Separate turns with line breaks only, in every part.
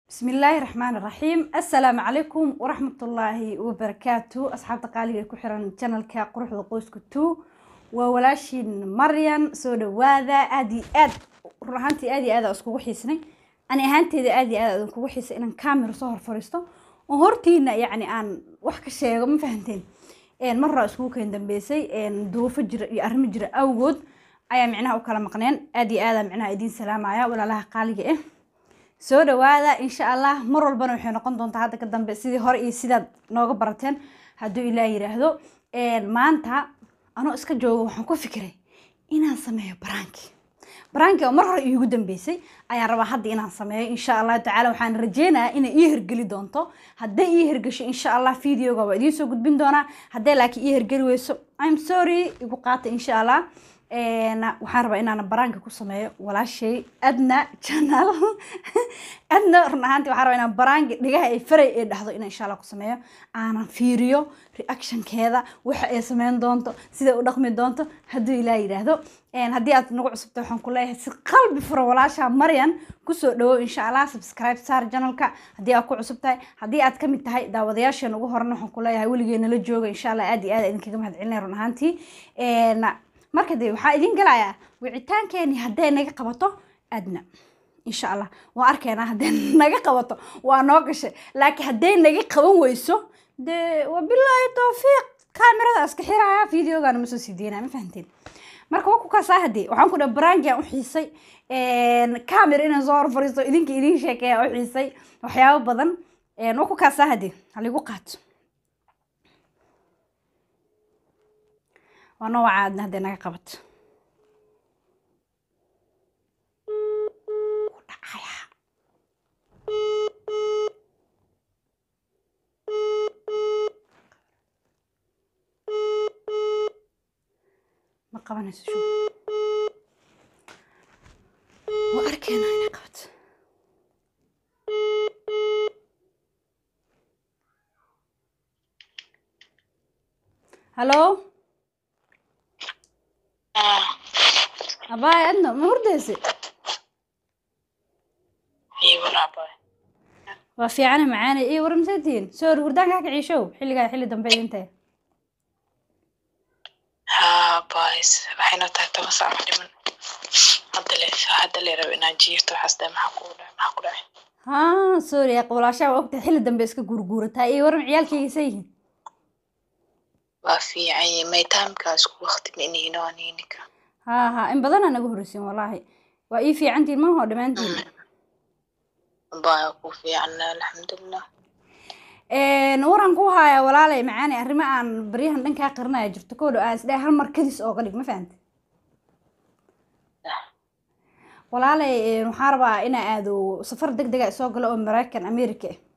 بسم الله الرحمن الرحيم السلام عليكم ورحمة الله وبركاته أصحاب تقالي كحران channel كا قروح qoysku تو وولاشين مريم soo dhawaada aad iyo aad run ahaantii aad iyo aad aan iskugu xiisnay ani ahaanteeda aad iyo aad aan iskugu xiisay inaan camera soo hor fariisto oo hortiina yacni aan wax ka sheego ma fahanteen mar hore iskugu keen dambeysay duufo jira iyo arrimo jira awgood ayaa micnaha u kala maqneen aad iyo aadaan micnaha idiin salaamaya walaalaha qaaliga ah soo dhawaada insha allah mar walbana waxay noqon doontaa hadda ka dambe sidii hore iyo sidaad nooga barateen hadduu ilaah yidhaahdo maanta anoo iska joogo waxaan ku fikiray inaan sameeyo baraanki baraanki oo mar hore iigu dambeysay ayaan rabaa hadda inaan sameeyo insha allahu tacaala waxaan rajeynayaa inay ii hergeli doonto hadday ii hergesho insha allah videoga waa idiin soo gudbin doonaa hadday laakiin ii hergeli weyso i'm sorry igu qaata insha allah waxaan rabaa inaan baraanka ku sameeyo walaashay adna channel adna run ahaantii waxaan rabaa inaan baraanka dhigaha ay faray ee dhahdo inaan insha allah ku sameeyo aanan fiiriyo reactionkeeda waxa ay sameyn doonto sida u dhaqmi doonto hadduu ilaah yidhaahdo haddii aad nagu cusubta waxaan ku leeyahay si qalbi furo walaasha maryan kusoo dhawow insha allah subscribe saar channelka haddii aad ku cusub tahay haddii aad kamid tahay daawadayaasheen ugu horan waxaan ku leeyahay weligeena la jooga insha allah aad iyo aad idinkaga mahad celinaya run ahaantii marka dee waxaa idin galayaa wicitaankeeni hadday naga qabato adna insha allah waan arkaynaa hadday naga qabato waa noo gashay laakiin hadday naga qaban weyso dee wabilaahi towfiiq kaamirada iska xiraya videogana ma soo sii deynaya ma fahanteen marka waa ku kaasaa haddee waxaan ku dhaha baraankiaan u xiisay camera inaan soo hor fariisto idinka idiin sheekeeya u xiisay waxyaabo badan waa ku kaasaa haddee haligu qaato waa noo wacaadna hadday naga qabato ma qabanayso shu waa arkeynaa inay qabato hallo abaay adna ma hurdeyse waa fiicana macaane iyo war maseetihiin soo hor hurdaan kaa kiciishow xilligaa xilli dambe idintae
haa bays waxayna tahay toban saac wax dhiman hadda le hadda le rabo inaan jiirto waxaas dhahay maxaa ku dhahay maxaa ku dhacay
haa sorry qowlaashaa waa ogtahay xilli dambe iska gurguurataa iyo waran ciyaalkaygiisa yihiin
waa fiican yahay maytaamkaa isku waqti ma inayno aniinika
haa haa in badanaa naga horreysiin wallaahi waa ii fiicantiin mahoo dhammaantiin
baa ku fiican alxamdulilah
waran ku haaya walaalay macaani arrimo aan baryahan dhankaa qarinaya jirto koo dhow aan isdhahay hal mar kadis ooga dhig ma fahanta walaalay waxaan rabaa inaa aado safar deg dega soo galo oo maraykan america ah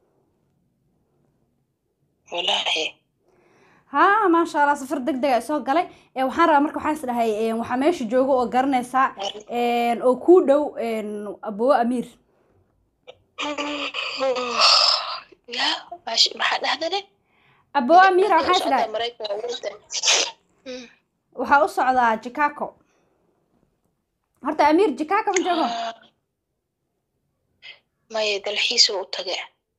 walaahi
haa maasha allah safar deg dega soo galay waxaan rabaa marka waxaan is dhahay waxaa meesha jooga oo garanaysaa oo kuu dhow abowo amiir
ya maxaa dhahdane
abowo amiira waxaan is dhahay waxaa u socdaa chicago horta amiir chicago ma joogo
maya dalxiisu u tage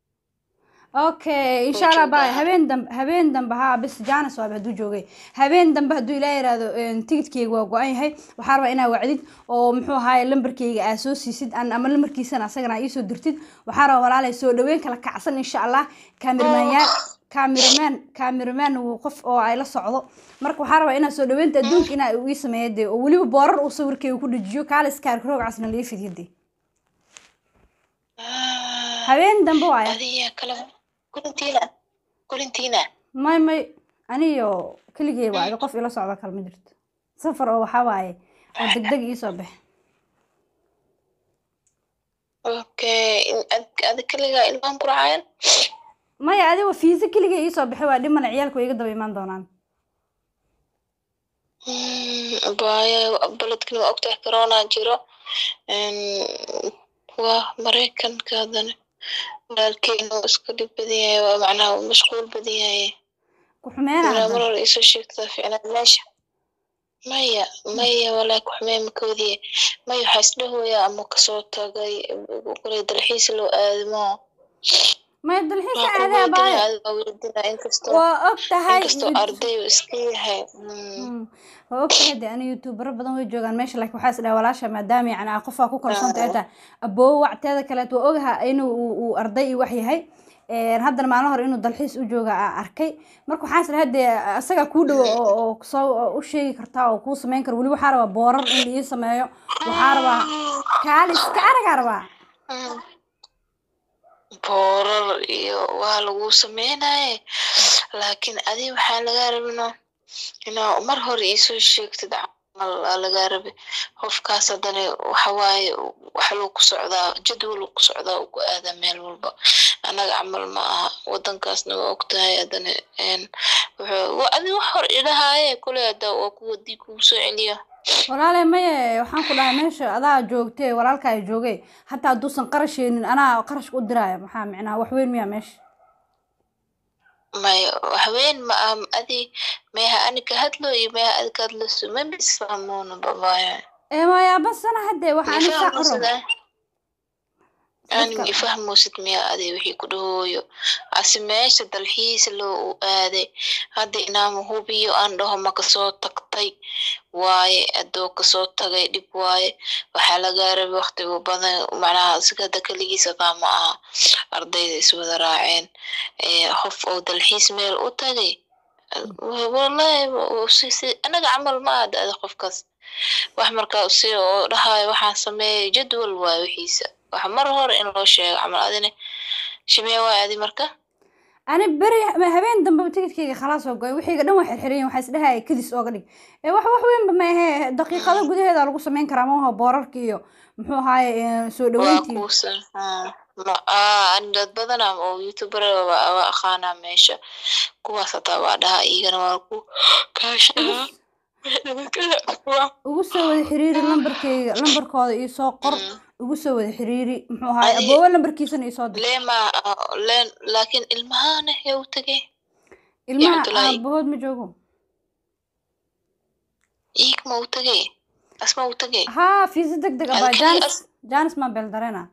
okay insha allah bay habeen dambe habeen dambe haa bis janis waaba hadduu joogay habeen dambe hadduu ilaa yiraahdo tigidkeyga waa go-an yahay waxaa rabaa inaa wacdid oo muxuu ahaaye lambarkeyga aa soo siisid ama lambarkiisana asagana aa iisoo dirtid waxaa rabaa walaalay soo dhaweyn kala kacsan insha allah kaamiramanyaal kaamiraman kaamiraman wuu qof oo ay la socdo marka waxaa rabaa inaa soo dhaweynta adduunka inaa ii sameeyo dee oo weliba boorar uu sawirkeyga ku dhajiyo kaales kaarkaroog casna laga fidiyo dee habeen dambe waaya
adiya kale kulintiina kulintiina
may may aniyo keligey waayo qof ila socdo kale ma jirto safar oo waxaa waaye oo deg deg iisoo baxe
okay adi keligaa ilmaan ku racaayan
maya adigo fiisa keligey iisoo baxay waa dhimana ciyaalku way iga daba imaan doonaan
baya baledkani waa ogtahay corona jiro waa maraykanka hadana walaalkeena waa iska dhib badan yahay waa macnaha mashquul badan yahay
ku xumeena
mar hore isoo sheegtaa ficnaa meesha maya maya walaa kuxumee makoodiye maya waxaa isdhahoyaa ama kasoo tagay kule dalxiis loo aadmo
maya dalxiis
waa
caadi ah baayo
kuweydinaa weydinaa inkastoo
waa og tahay
inkastoo arday uu iska yahay Mm.
Mm. waa og tahay de ani youtubero badan way joogaan meesha laakiin waxaa is dhaha walaasha maadaama yani aa qofaa ku kalsoonta ay tahay aboowo wacteeda kaleet waa ogaha inuu uu- uu arday iyo wax yahay Een, haddana maalin hore inuu dalxiis u jooga aa arkay marka waxaa is dhaha dee isagaa kuu dhowo oo oo soo oo u sheegi kartaa oo kuu samayn kara weli waxaa rabaa boorar in la ii sameeyo waxaa rabaa kaalis ka aragaa rabaa
Mm. boorar iyo waa lagu sameynaye laakiin adi waxaa lagaa rabino inaa mar hore iisoo sheegtid camal aa lagaa rabi qofkaas haddana waxawaaye waxa loo ku socdaa jadwal ku socdaa uu ku aadaa meel walba annaga camal ma aha wadankaasna waa ogtahay haddana een wuxuu wa- adi wax hor idhahaaye kule hadda waa kuwa dii kugu soo celiyo
walaale maye waxaan ku dhahay meesha adaa joogtee walaalka ay joogay hataa hadduusan qarasheenin anaa qarashka u diraya maxaa micnaha wax weyn miyaa meesha
maya waxweyn ma aha adi meeha ani ka hadlo iyo meeha adi ka hadlayso ma misfahmoona babaya
ee maya basana haddee waxa ani saa u rabo
ani
Dadka-
ifahmosid miya adi wixii ku dhahooyo ase meesha dalxiis loo u aaday hadda inaama hubiyo aan dhaho ma kasoo tagtay waaye adoo kasoo tagay dhib waaye waxaa lagaa rabay waqtiga badan macnaha isaga hadda keligiis adaa ma aha ardayda iswada raaceen Eh, qof oo dalxiis meel u tagay wa- wallahi wa- si- si- anaga camal ma aha ada qofkaas wax markaa si oo dhahayo waxaan sameeyay jadwal waay wixiisa wax mar hore in loo sheego camal adina shimee waay adi marka
ani beri ma habeen dambe tikidkayga khalaas oo goy wixiiga dhan waa xirxiran waxaa isdhahaya kadis ooga dhig ee wax wax weynba ma ahe daqiiqado gudaheeda lagu samayn karaa maaha boorarka iyo muxuu ahaaye ee, soo
waa
dhaweyntii
kuusan ma ah ani dad badana oo youtuber waa waa aqaanaa meesha kuwaas hataa waa dhahaa iyagana waa ku kaashaa
ugu soo wada xiriiri lambarkayga lambarkooda iyo soo qor
Mm.
ugu soo wada xiriiri muxuu ahaaye
Adi-
aboowe lambarkiisana iyo soo dir
leema leen laakiin ilmahaana yaa u tegay
ilmaha
Cabdullaahi.
aabahood ma joogo
iig ma u tegay asma u tegay
haa fiisa deg deg abaa
Halkii
janis
as-
janis maa beeldareena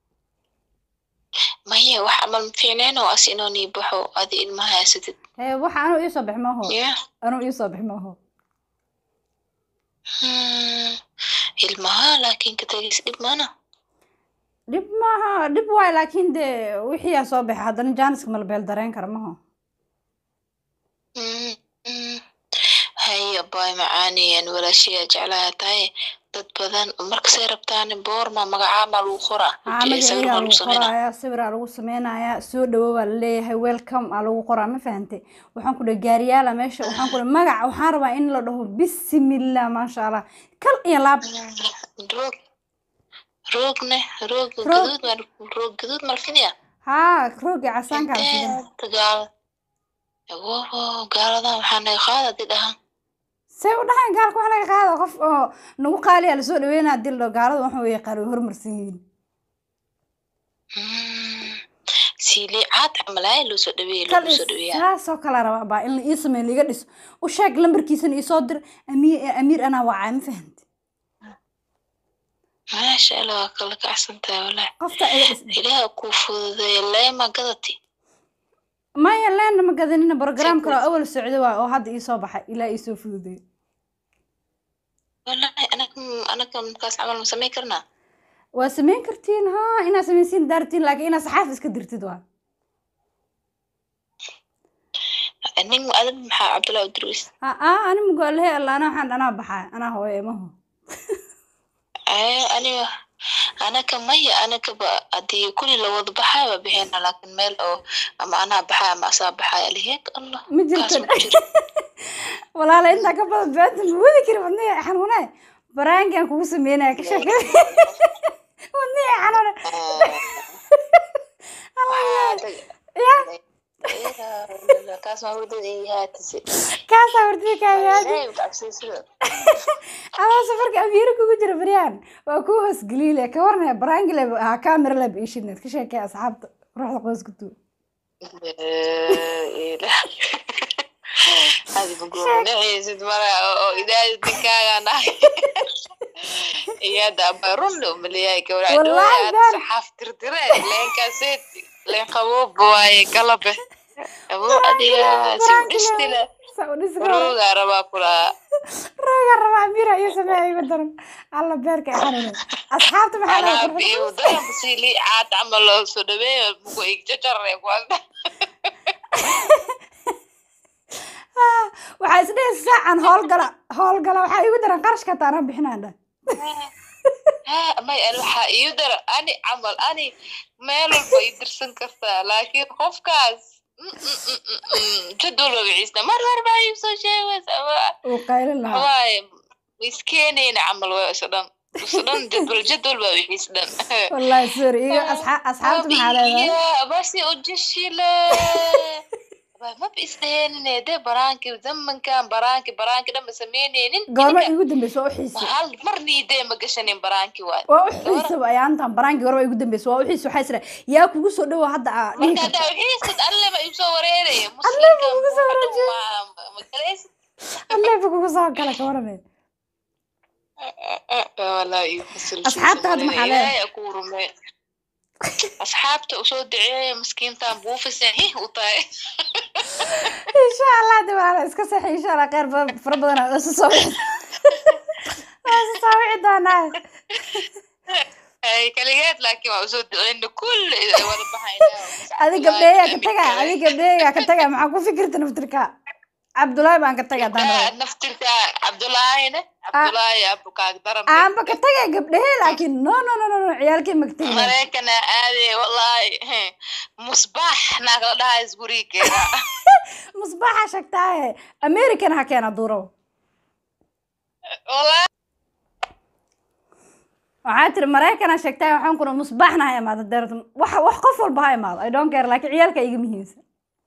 maya wax camal ma fiicneen oo as inoo nii baxo adi ilmaha haysatid
hee waxa anuu iisoo bix maaho
ya
anuu iisoo bix maaho
Hmm, ilmaha laakiin ka tegis dhib mana
dhib maaha dhib waay laakiin dee wixii aa soo baxa haddana jaaniska mala beeldareen kara maho
Hmm, hmm. haya baay macaaniyeen walaashayaa jeclaha tahay dad badan markasay rabtaan boorma magacaamaa lagu qoraa
haa
Sawir
magaciigaa
baa
lagu
sameynaa.
qoraaya sawiraa lagu sameynayaa soo dhawo baa laleeyahay welcome aa lagu qoraa ma fahantay waxaan ku dhahay gaariyaala meesha waxaan ku dhahay magaca waxaan rabaa in la dhaho bismillah maasha allah kal iyo laab
roog roogne roog
Roog.
gaduud ma roog gaduud malfinya
haa roogi casaanka la fidan
inteeda gaala wowo gaaladan waxaa naga qaada di dhahan
say u dhahaan gaalka wax laga qaado qof oo nagu qaaliya lasoo dhaweynaa dil dho gaalada waxa way yaqaan way horumarsan yihiin
Hmm, siilii caad camal ayaa loo soo dhaweeya
kal
lagu soo dhaweeyaa
saasoo kale rabaa baa in la ii sameeyo liiga dhiso u sheeg lambarkiisana iisoo dir amiir amiir anaa wacaa ma fahantay
maasha allah waa kala kacsantahay walahi
qofta iga dhis
ilaah kuu fududeeya leema gadati
maya leena ma gadanina brogram kale oo awal socdo waa oo hadda iisoo baxay ilaa iisoo fududay
walahi anaga anaga markaas camal ma samayn karnaa
waa samayn kartiin haa inaad samaysiin daartiin laakiin inaad saxaaf iska dirtid waa
nin adab maxaa cabdullahi udruis
aa ani mugoalehe alla anaa waxaan anaa baxaa anaa hooyo emaho
Ee, aniga anaka maya anaka ba hadii kulli lawada baxayo waa bixina laakiin meel oo ama anaa baxayo ama asaa baxayo aliheeg allah
ma
kaas
jirto
ma jiro
walaala intaa ka badan beenta ma wadi kari wadnihi xanuune baraankan kugu sameynaya ka sheekay wadnihi xanuune ya
kaas ma wadada ii haatise
kaasaa wartida kaayaadi
Ilaahay cabsiisada
adaa safarka amiiro kugu jira baryaan waa kuu hoosgeliile ka warnaya baraangile haa kaamira leba iishineed ka sheekay asxaabta ruuxda qoysku tuu
adi magoonaceysid mara oo idaadi dinkaaga nahay iyada aba run umaleeyahay
Wallaahi
gawracdooya
baan.
saxaaf tirtire leenkaaseed leen qabooba waaye galabe aboo adiga sibdhistile
Saa u dhisi karo.
roogaa rabaa kulaa
rooga rabaa mira iyo sameeya igu daran alla beerka ay xanuunay asxaabta maxaa
anaa
laga
biyo daranba sii lii caad camal loo soo dhaweeyo muku igjajarre kuwalda
waxaa isdhihi saacan howlgala howlgala waxaa igu daran qarashka taanaan bixinaan dhan
ha may an waxaa iyu dara ani camal ani meel walba i dirsan kartaa laakiin qofkaas mm, mm, mm, mm, mm, jadwal ba wiciisna mar hore baa iu soo sheegaysa
uu qaylin lahaa
waaye miskeeneyna camal waa isa dhan isa dhan jadwal jadwal baa wixiis dhan
wallahi sorry iga asxaa- asxaabta maxaa leedahay
Iya, basi ujishile maba isdheenine de baraanki zamankan baraanki baraanki dhan ma sameyneynin
goorma igu dambeysa waa u xiisay
hal marnii dee ma gashanin baraanki waay
waa u xiisaba ayaantan baraanki goorma igu dambeysa waa u xiisay waxaa isra yaa kugu soo dhawo hadda aa dhihi
marka
karta
haddaa wixiisid alleba igu soo wareeraya
Alleba
muslimka
igu soo wareeraya.
magaleysid
alleefa kugu soo kala ka waramay
walaa igu fasil
Asxaabta hadda maxaa leedahay?
ilaahay ku rume asxaabta usoo duceeya miskiintan buufisan hih u tahay
insha allah de walaala iska seexi insha allah kheyr ba- fara badan aa isu soo wici waa isu soo wici doonaa
ay kaligeed laakiin waa usoo duceyna kulli ay wada baxaynaa
adi gabdheeyaa ka taga adi gabdheeyaa ka taga maxaa ku fikirta naftirka cabdullaahi baan ka taga haddaan rabo
naftirka cabdulaahine cabdulaahi abukaag daran
aanba ka taga gabdhehe laakiin no no no no no ciyaalkii magtagi
mareekana aade wallaahi musbaax naag la dhahaa isgurigeeda
musbaaxa sheegtaaye american ha keena duurow
wallaahi
waxaa tiri maraykana sheegtaaye waxaan kuna musbaaxna ha imaado deerta wax wax qof walba ha imaado i don't care laakiin ciyaalka iga muhiimsan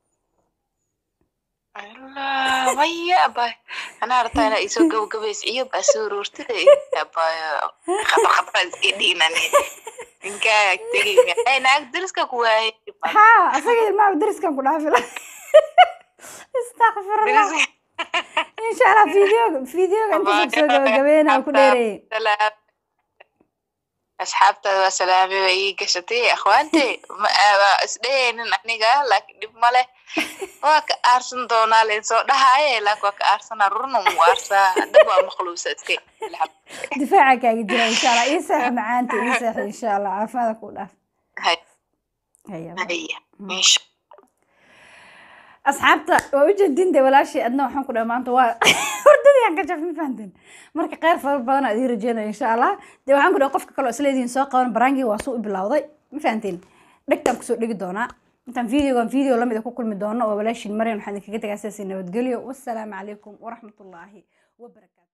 Allah, maya abay anaa rabtaa inaa isoo gabagabays iyo baa soo roortida abay khatar khatar iska dhiinani ninkaaga tegi ay naag dariska ku waayay
haa asaga ilmaha dariskan ku dhaafi la istakfirullah insha allah videoga videoga intaas kusoo gabagabeyna ku dheereeyey
asxaabtaada waa salaamay waa ii gashatay akhwaante ma waa isdhehaynin aniga laakiin dhib ma leh waa ka aarsan doonaa leen soo dhahaaye laakiin waa ka aarsana rurna mu aarsaa dab waa maqluusa iska
difaaca kaaga jira insha allah ii seex macaanta ii seex insha allah caafimaada ku dhaaf
hay
haya
haya insha
asxaabta waa ujeedin de walaashii adna waxaan ku dhaha maanta waa hordadii aan ka jaf ma fahanteen marka kheyr fara badan aad ii rajeynaya insha allah de waxaan ku dhaha qofka kaloo isleedihin soo qaban baraangii waa suu u bilowday ma fahanteen dhegtaan kusoo dhigi doonaa intaan videogan video lamid a ku kulmi doono oo walaashiin maryan waxaan idinkaga tegaa sidaasi nabadgelyo wassalaamu calaykum waraxmatullaahi wabarakaatu